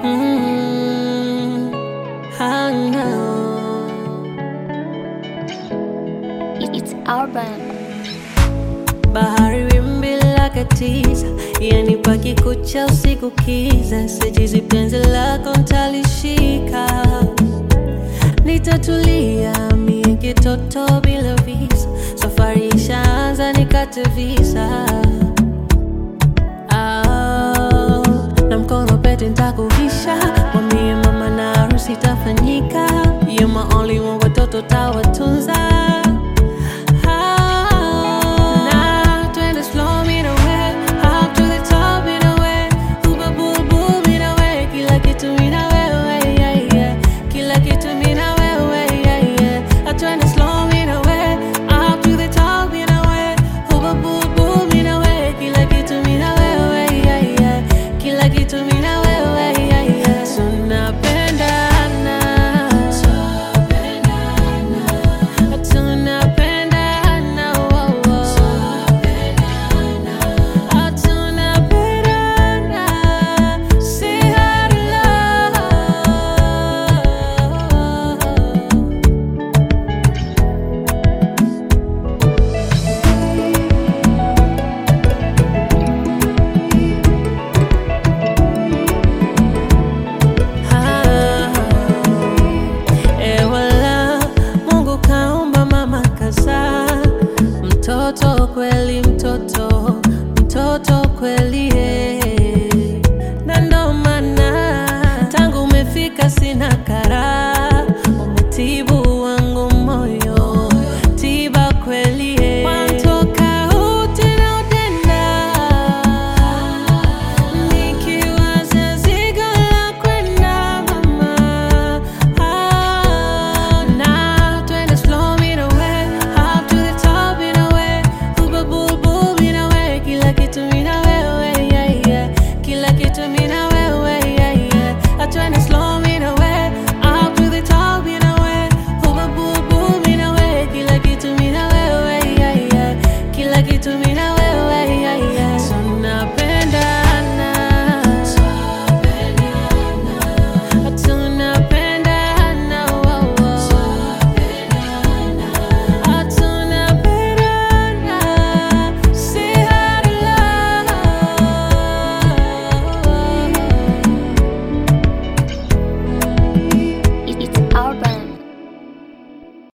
Mm, I know. It's urban. Bahari wimbi lake tisa, yani pakikucha usiku kiza, sijizi penzi lako ntalishika, nitatulia mie kitoto bila visa, safari ishaanza nikate visa Ah, na mkono pete ntakuvisha, mwambie mama na harusi itafanyika, you my only one, watoto tawa